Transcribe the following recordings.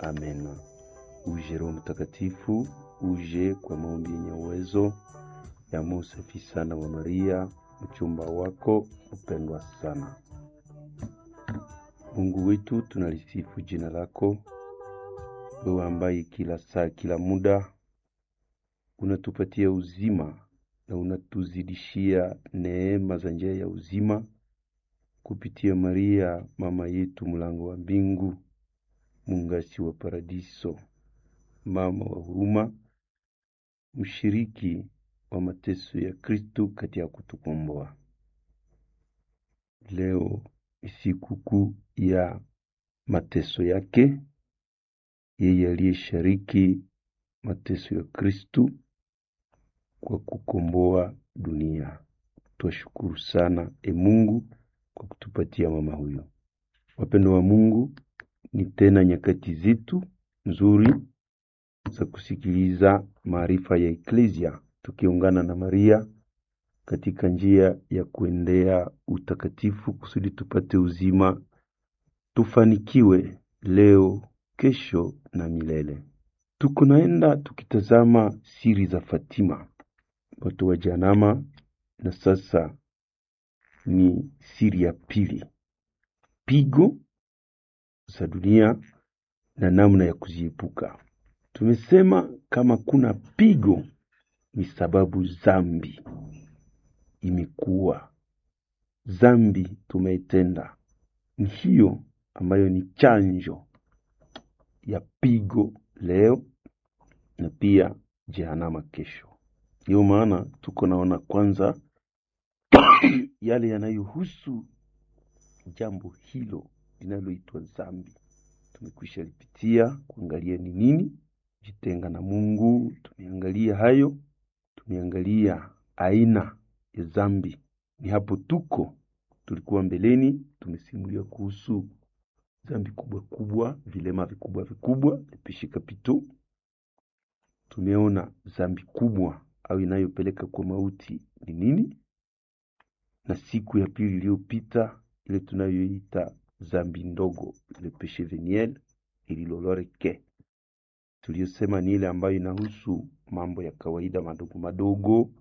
Amen. Uje Roho Mtakatifu, uje kwa maombi yenye uwezo ya Musa safi sana wa Maria, mchumba wako upendwa sana. Mungu wetu, tunalisifu jina lako, wewe ambaye kila saa, kila muda unatupatia uzima na unatuzidishia neema za njia ya uzima kupitia Maria mama yetu, mlango wa mbingu, mungasi wa paradiso, mama wa huruma, mshiriki wa mateso ya Kristu katika kutukomboa. Leo ni sikukuu ya mateso yake, yeye aliyeshariki mateso ya Kristu kwa kukomboa dunia. Twashukuru sana e Mungu kwa kutupatia mama huyo. Wapendo wa Mungu, ni tena nyakati zetu nzuri za kusikiliza maarifa ya Eklesia, tukiungana na Maria katika njia ya kuendea utakatifu kusudi tupate uzima, tufanikiwe leo, kesho na milele. Tuko naenda tukitazama siri za Fatima, watu wa Janama, na sasa ni siri ya pili, pigo za dunia na namna ya kuziepuka. Tumesema kama kuna pigo ni sababu zambi imekuwa zambi tumeitenda, ni hiyo ambayo ni chanjo ya pigo leo na pia jehanama kesho. Ndiyo maana tuko naona kwanza yale yanayohusu jambo hilo linaloitwa zambi. Tumekwisha lipitia kuangalia ni nini, jitenga na Mungu. Tumeangalia hayo, tumeangalia aina ya zambi. Ni hapo tuko tulikuwa mbeleni, tumesimulia kuhusu zambi kubwa kubwa, vilema vikubwa vikubwa, lepeshi kapito. Tumeona zambi kubwa au inayopeleka kwa mauti ni nini, na siku ya pili iliyopita ile tunayoita zambi ndogo, le peche veniel ililoloreke, tuliyosema ni ile ambayo inahusu mambo ya kawaida madogo madogo,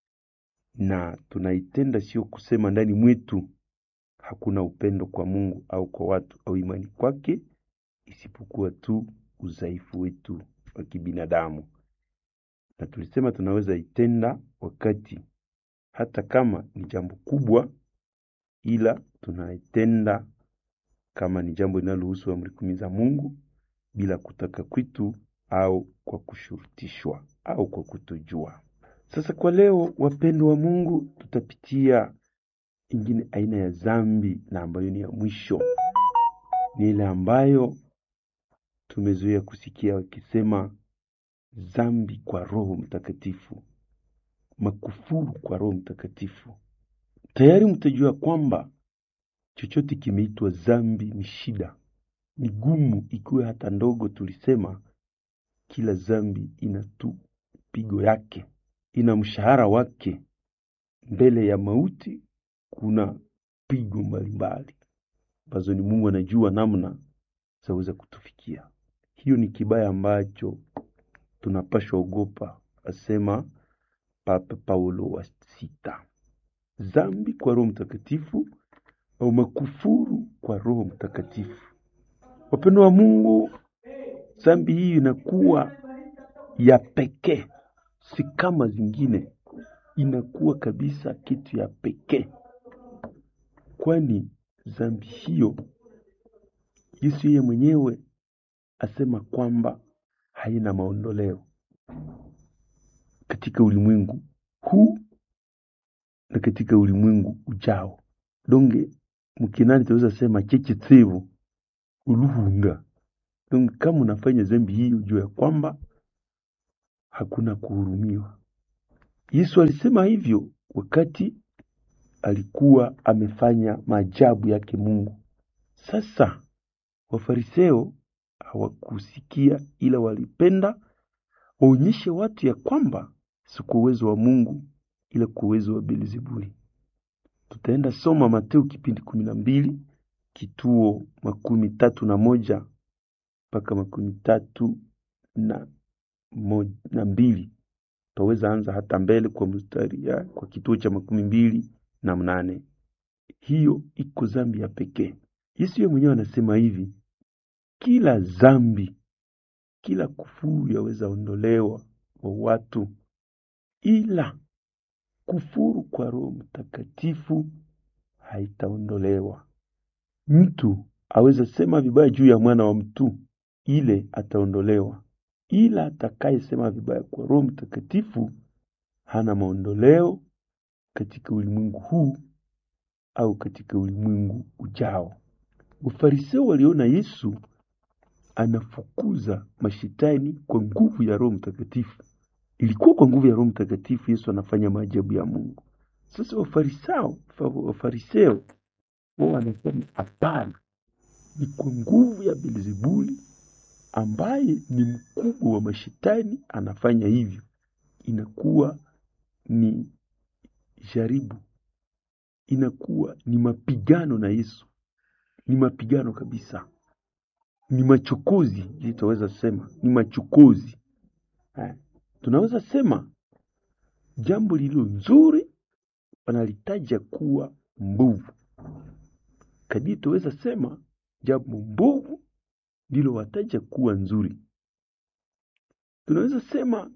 na tunaitenda sio kusema ndani mwetu hakuna upendo kwa Mungu au kwa watu au imani kwake, isipokuwa tu udhaifu wetu wa kibinadamu. Na tulisema tunaweza itenda wakati hata kama ni jambo kubwa, ila tunaitenda kama ni jambo linalohusu amri kumi za Mungu bila kutaka kwitu au kwa kushurutishwa au kwa kutojua. Sasa kwa leo, wapendo wa Mungu, tutapitia ingine aina ya zambi na ambayo ni ya mwisho, ni ile ambayo tumezoea kusikia wakisema zambi kwa Roho Mtakatifu, makufuru kwa Roho Mtakatifu. Tayari mtajua kwamba chochote kimeitwa zambi ni shida, ni gumu, ikiwa hata ndogo. Tulisema kila zambi ina tu pigo yake, ina mshahara wake. Mbele ya mauti kuna pigo mbalimbali ambazo ni Mungu anajua namna zaweza kutufikia. Hiyo ni kibaya ambacho tunapashwa ogopa, asema Papa Paulo wa sita. Zambi kwa Roho Mtakatifu au makufuru kwa Roho Mtakatifu. Wapendo wa Mungu, zambi hii inakuwa ya pekee, si kama zingine, inakuwa kabisa kitu ya pekee, kwani zambi hiyo Yesu yeye mwenyewe asema kwamba haina maondoleo katika ulimwengu huu na katika ulimwengu ujao. Donge mkinani tunaweza sema chechitsevu uluhunga. Donge kama unafanya zambi hii, ujue ya kwamba hakuna kuhurumiwa. Yesu alisema hivyo wakati alikuwa amefanya maajabu yake Mungu. Sasa Wafariseo hawakusikia, ila walipenda waonyeshe watu ya kwamba si kwa uwezo wa Mungu, ila kwa uwezo wa Beelzebuli. Tutaenda soma Mateo kipindi kumi na mbili kituo makumi tatu na moja mpaka makumi tatu na, mo, na mbili twaweza anza hata mbele kwa mstari ya, kwa kituo cha makumi mbili na mnane hiyo iko zambi ya pekee yesu ye mwenyewe anasema hivi kila zambi kila kufuru yaweza ondolewa wa watu ila kufuru kwa roho mtakatifu haitaondolewa mtu aweza sema vibaya juu ya mwana wa mtu ile ataondolewa ila atakayesema vibaya kwa roho mtakatifu hana maondoleo katika ulimwengu huu au katika ulimwengu ujao wafariseo waliona yesu anafukuza mashitani kwa nguvu ya roho mtakatifu ilikuwa kwa nguvu ya roho mtakatifu yesu anafanya maajabu ya mungu sasa wafarisao wafariseo wao wanasema hapana ni kwa nguvu ya belzebuli ambaye ni mkubwa wa mashitani anafanya hivyo inakuwa ni jaribu inakuwa ni mapigano na yesu ni mapigano kabisa ni machokozi ili tunaweza sema ni machokozi ha. tunaweza sema jambo lililo nzuri wanalitaja kuwa mbovu kadiri tunaweza sema jambo mbovu ndilo wataja kuwa nzuri tunaweza sema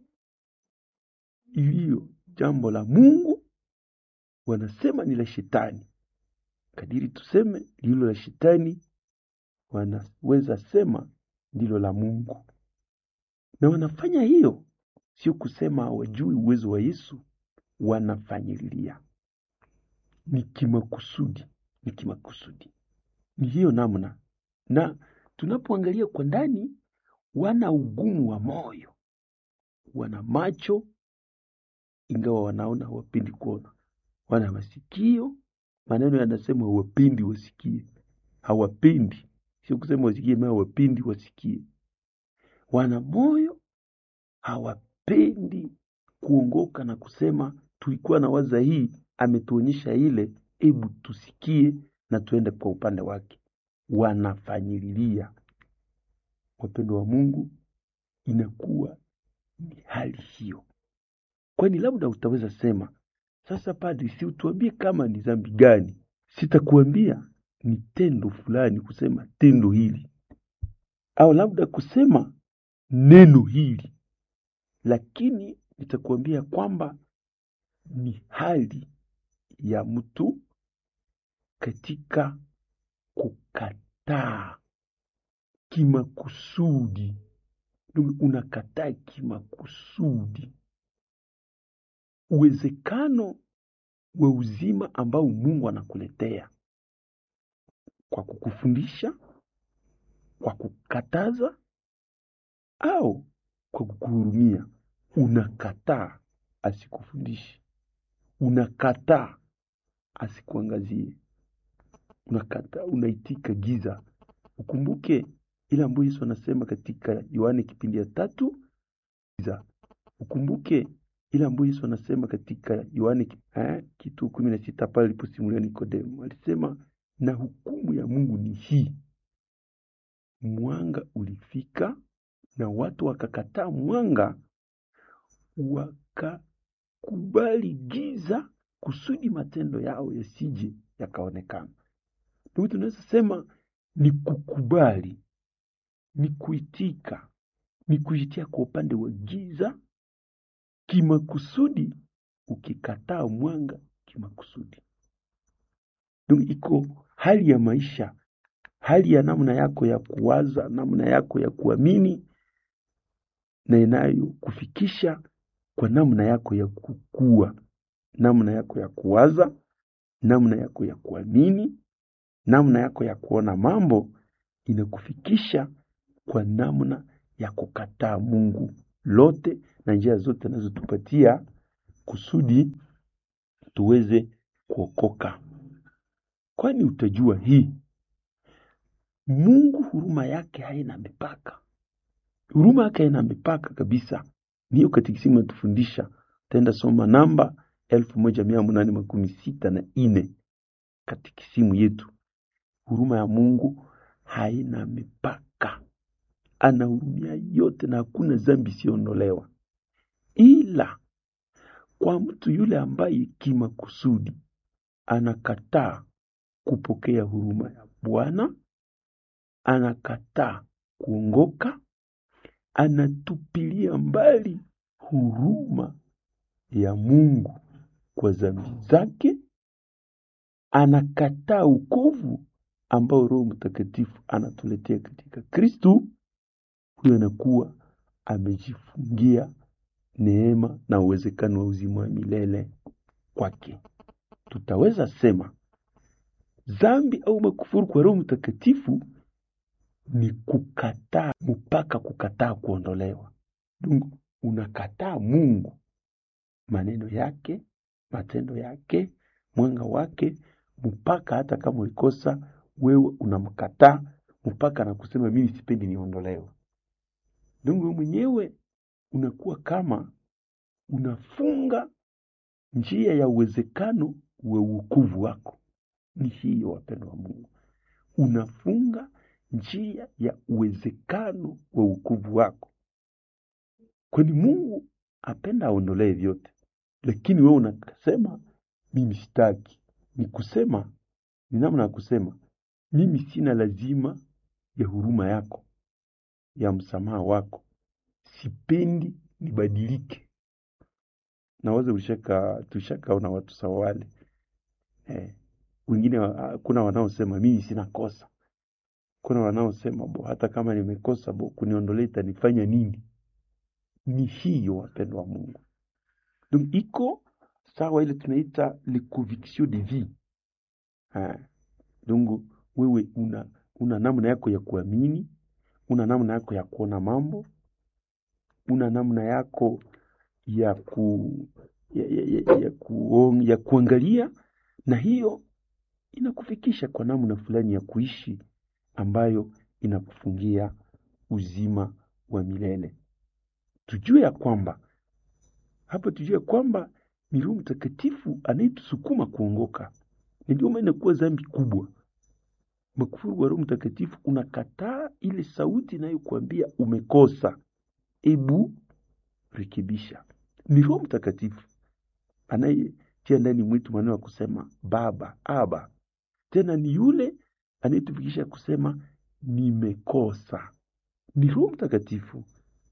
iliyo jambo la mungu wanasema ni la shetani kadiri tuseme lililo la shetani wanaweza sema ndilo la mungu na wanafanya hiyo sio kusema hawajui uwezo wa yesu wanafanyililia ni kimakusudi ni kimakusudi ni hiyo namna na tunapoangalia kwa ndani wana ugumu wa moyo wana macho ingawa wanaona hawapendi kuona wana masikio maneno yanasema hawapendi wasikie hawapendi sio kusema wasikie ma hawapendi wasikie wana moyo hawapendi kuongoka na kusema tulikuwa na waza hii ametuonyesha ile hebu tusikie na tuende kwa upande wake wanafanyililia wapendo wa mungu inakuwa ni hali hiyo kwani labda utaweza sema sasa padri si utuambie kama ni dhambi gani sitakuambia ni tendo fulani kusema tendo hili au labda kusema neno hili lakini nitakuambia kwamba ni hali ya mtu katika kukataa kimakusudi unakataa kimakusudi uwezekano wa uzima ambao mungu anakuletea kwa kukufundisha kwa kukataza au kwa kukuhurumia unakataa asikufundishe unakataa asikuangazie unakataa unaitika giza ukumbuke ile ambayo yesu anasema katika yohane kipindi ya tatu giza ukumbuke ile ambayo yesu anasema katika yohane eh, kitu kumi na sita pale aliposimulia nikodemu alisema na hukumu ya mungu ni hii mwanga ulifika na watu wakakataa mwanga wakakubali giza kusudi matendo yao yasije yakaonekana ndio tunaweza sema ni kukubali ni kuitika ni kuitia kwa upande wa giza kimakusudi ukikataa mwanga kimakusudi ndio iko hali ya maisha hali ya namna yako ya kuwaza namna yako ya kuamini na inayokufikisha kwa namna yako ya kukua namna yako ya kuwaza namna yako ya kuamini namna yako ya kuona mambo inakufikisha kwa namna ya kukataa mungu lote na njia zote anazotupatia kusudi tuweze kuokoka kwani utajua hii mungu huruma yake haina mipaka huruma yake haina mipaka kabisa niyo katikisimu natufundisha utaenda soma namba elfu moja mia munane makumi sita na ine katikisimu yetu huruma ya mungu haina mipaka anahurumia yote na hakuna dhambi isiyoondolewa, ila kwa mtu yule ambaye kimakusudi anakataa kupokea huruma ya Bwana, anakataa kuongoka, anatupilia mbali huruma ya Mungu kwa dhambi zake, anakataa ukovu ambao Roho Mtakatifu anatuletea katika Kristu, huyo anakuwa amejifungia neema na uwezekano wa uzima wa milele kwake. Tutaweza sema dhambi au makufuru kwa Roho Mtakatifu ni kukataa mpaka kukataa kuondolewa. Dungu, unakataa Mungu, maneno yake, matendo yake, mwanga wake, mpaka hata kama ulikosa wewe unamkataa mpaka na kusema mimi sipendi niondolewe. Dungu, wewe mwenyewe unakuwa kama unafunga njia ya uwezekano wa wokovu wako. Ni hiyo, wapendo wa Mungu, unafunga njia ya uwezekano wa wokovu wako, kwani Mungu apenda aondolee vyote, lakini wewe unasema mimi sitaki. Ni kusema ni namna ya kusema mimi sina lazima ya huruma yako, ya msamaha wako, sipendi nibadilike. Nawaza ulishaka tulishakaona watu sawa wale eh, wengine wa- kuna wanaosema mimi sina kosa, kuna wanaosema bo, hata kama nimekosa bo, kuniondolea itanifanya nini? Ni hiyo wapendwa wa Mungu. Donc iko sawa ile tunaita le conviction de vie eh. Donc wewe una una namna yako ya kuamini, una namna yako ya kuona mambo, una namna yako ya ku ya, ya, ya, ya, kuong, ya kuangalia, na hiyo inakufikisha kwa namna fulani ya kuishi ambayo inakufungia uzima wa milele. Tujue ya kwamba hapa, tujue ya kwamba ni Roho Mtakatifu anayetusukuma kuongoka, na ndio maana inakuwa dhambi kubwa. Makufuru wa Roho Mtakatifu unakataa ile sauti inayokuambia umekosa, ebu rekebisha. Ni Roho Mtakatifu anayetia ndani mwetu maneno ya kusema Baba, Aba. Tena ni yule anayetufikisha kusema nimekosa. Ni Roho Mtakatifu.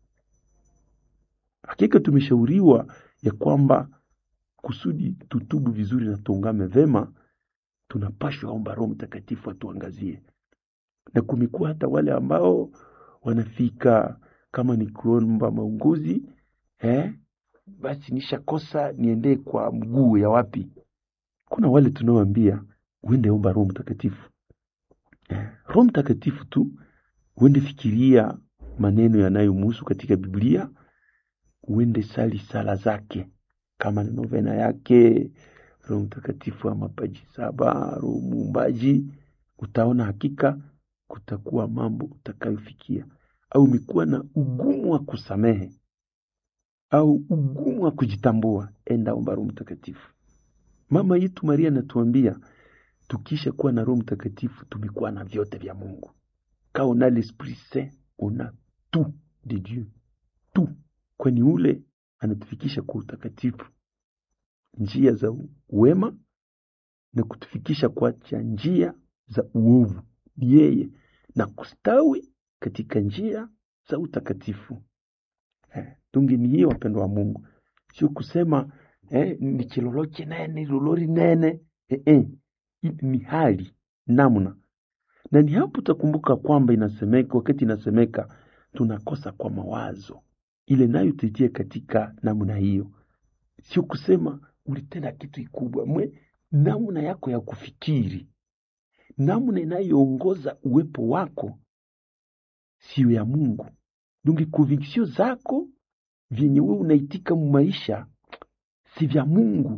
Hakika tumeshauriwa ya kwamba kusudi tutubu vizuri na tuungame vema, tunapashwa omba Roho Mtakatifu atuangazie, na kumekuwa hata wale ambao wanafika kama ni kuomba maunguzi eh, basi nishakosa niendee kwa mguu ya wapi? Kuna wale tunaoambia uende omba Roho Mtakatifu eh, Roho Mtakatifu tu uende fikiria maneno yanayomhusu katika Biblia, uende sali sala zake kama ni novena yake, Roho Mtakatifu wa mapaji saba, Roho Muumbaji, utaona hakika kutakuwa mambo utakayofikia. Au umekuwa na ugumu wa kusamehe au ugumu wa kujitambua, enda omba Roho Mtakatifu. Mama yetu Maria anatuambia tukisha kuwa na Roho Mtakatifu tumekuwa na vyote vya Mungu. Ka on a l'esprit saint on a tout de Dieu, tout, kwani ule anatufikisha kwa utakatifu, njia za wema na kutufikisha kuacha njia za uovu. Ni yeye na kustawi katika njia za utakatifu. Eh, tungi ni hiyo wapendo wa Mungu, sio kusema eh, ni chilolo chinene lolori nene eh, eh. Hii Ni hali namna, na ni hapo utakumbuka kwamba inasemeka, wakati inasemeka tunakosa kwa mawazo, ile nayo tuitie katika namna hiyo, sio kusema ulitenda kitu kikubwa mwe, namna yako ya kufikiri, namna inayoongoza uwepo wako sio ya Mungu. Dungi conviction zako vyenye wewe unaitika mu maisha si vya Mungu.